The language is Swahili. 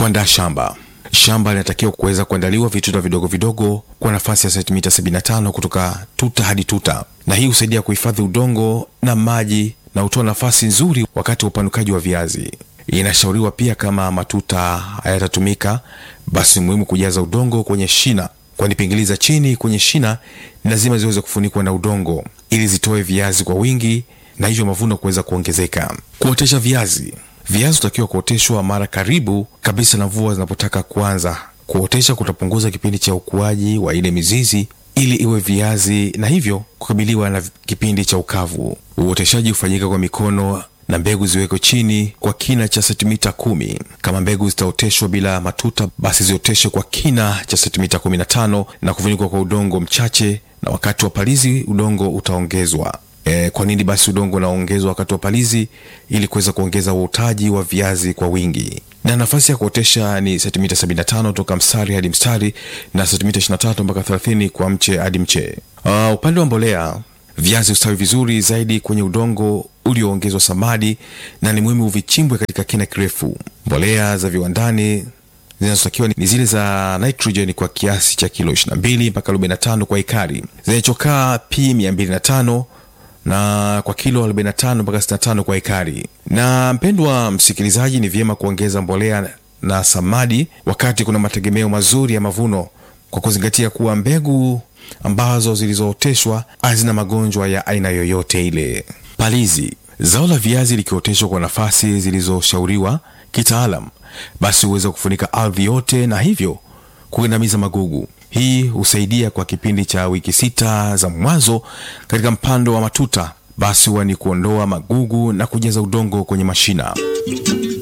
Kuandaa shamba. Shamba linatakiwa kuweza kuandaliwa vituta vidogo vidogo kwa nafasi ya sentimita 75 kutoka tuta hadi tuta, na hii husaidia kuhifadhi udongo na maji na hutoa nafasi nzuri wakati wa upanukaji wa viazi. Inashauriwa pia kama matuta hayatatumika, basi ni muhimu kujaza udongo kwenye shina, kwani pingili za chini kwenye shina ni lazima ziweze kufunikwa na udongo ili zitoe viazi kwa wingi na hivyo mavuno kuweza kuongezeka. Kuotesha viazi. Viazi hutakiwa kuoteshwa mara karibu kabisa na mvua zinapotaka kuanza. Kuotesha kutapunguza kipindi cha ukuaji wa ile mizizi ili iwe viazi na hivyo kukabiliwa na kipindi cha ukavu. Uoteshaji hufanyika kwa mikono na mbegu ziwekwe chini kwa kina cha sentimita kumi. Kama mbegu zitaoteshwa bila matuta, basi zioteshwe kwa kina cha sentimita kumi na tano na kufunikwa kwa udongo mchache, na wakati wa palizi udongo utaongezwa. E, kwa nini basi udongo unaongezwa wakati wa palizi? Ili kuweza kuongeza uotaji wa viazi kwa wingi. Na nafasi ya kuotesha ni sentimita 75 toka mstari hadi mstari na sentimita 23 mpaka 30 kwa mche hadi mche. Uh, upande wa mbolea, viazi ustawi vizuri zaidi kwenye udongo ulioongezwa samadi na ni muhimu vichimbwe katika kina kirefu. Mbolea za viwandani zinazotakiwa ni zile za nitrogen kwa kiasi cha kilo 22 mpaka 45 kwa ekari, zenye chokaa P 205 na kwa kilo 45 mpaka 65 kwa ekari. Na mpendwa msikilizaji, ni vyema kuongeza mbolea na samadi wakati kuna mategemeo mazuri ya mavuno, kwa kuzingatia kuwa mbegu ambazo zilizooteshwa hazina magonjwa ya aina yoyote ile. Palizi. Zao la viazi likioteshwa kwa nafasi zilizoshauriwa kitaalam, basi huweza kufunika ardhi yote na hivyo kugandamiza magugu. Hii husaidia kwa kipindi cha wiki sita za mwanzo katika mpando wa matuta, basi huwa ni kuondoa magugu na kujaza udongo kwenye mashina.